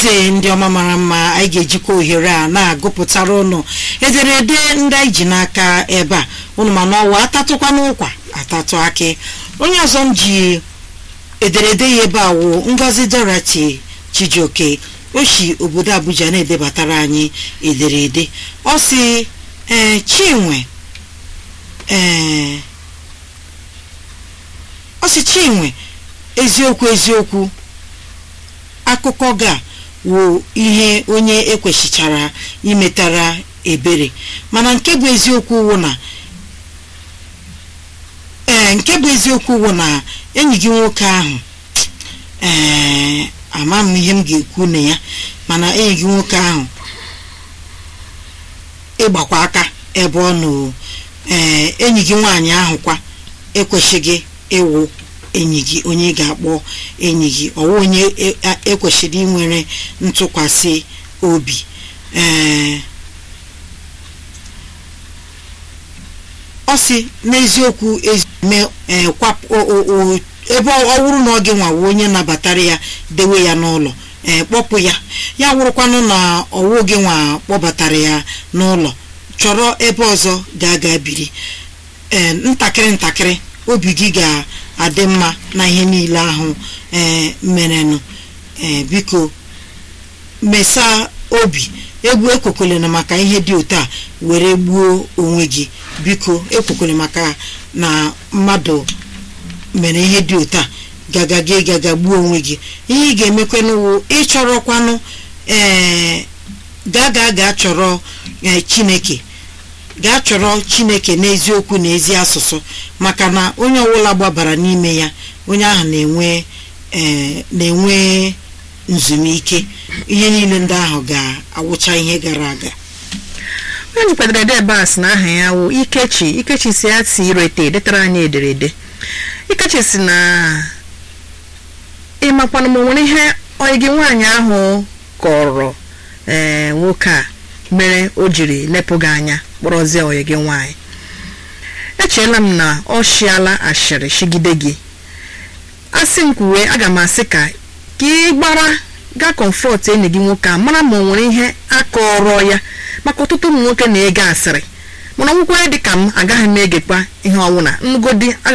eze ndị ọma mara mma anyị ga-ejikwa ohere a na-agụpụtara ụnụ ederede ndị anyị ji n'aka ebe a ụnụ mana ọwa atatụkwa n'ụkwa atatụ akị onye ọzọ m ji ederede ya ebe a wụ ngozi dorati chijioke o si obodo abuja na-edebatara anyị ederede ọ si ee chinwe ee ọ si chinwe eziokwu eziokwu akụkọ ga wụ ihe onye ekwesịchara imetara ebere mana nke bụ eziokwu wụ na ee nke bụ eziokwu wụ na enyi gị nwoke ahụ ee ama m ihe m ga-ekwu na ya mana enyi gị nwoke ahụ ịgbakwa aka ebe ọ nọ ee enyi gị nwaanyị ahụ kwa ekwesịghị ịwụ enyi gị onye ga-akpọ enyi gị ọwụ onye ekwesịrị inwere ntụkwasị obi ee ọ sị n'eziokwu ebe ọ wụrụ na ọ gị nwawo onye nabatara ya dewe ya n'ụlọ ee kpọpụ ya ya wụrụkwanụ na ọwụ gị nwa kpọbatara ya n'ụlọ chọrọ ebe ọzọ ga-aga biri ee ntakịrị ntakịrị obi gị ga-adị mma na ihe niile ahụ ee merenụ ee biko mesa obi egwu ekwekwele na maka ihe dị otu a were gbuo onwe gị biko ekwekwele maka na mmadụ mere ihe dị otu a gaga gị gaga gbuo onwe gị ihe ị ga-emekwanụ ịchọrọkwanụ ee gaa gaa gaa chọrọ chineke gaa chọrọ chineke n'eziokwu na ezi asụsụ maka na onye ọbụla gbabara n'ime ya onye ahụ na-enwe na-enwe nzumike ihe niile ndị ahụ ga-awụcha ihe gara aga onye jikwadoro ede ebe a sị na aha ya wụ ikechi ikechi si ya si irete detara anyị ederede ikechi si na ịmakwana ma nwere ihe onye gị nwaanyị ahụ kọrọ ee nwoke a mere o jiri lepụ gị anya kpọrọzie onye gị nwaanyị echeela m na ọ shịala ashịrị shigide gị asị m kwuwe aga m asị ka ka ị gbara gaa kọmfọt enyi gị nwoke a mara ma o nwere ihe akọrọ ya maka ọtụtụ ụmụ nwoke na-ege asịrị mana ọgwụkwọ dị ka m agaghị m egekwa ihe ọnwụna ngodi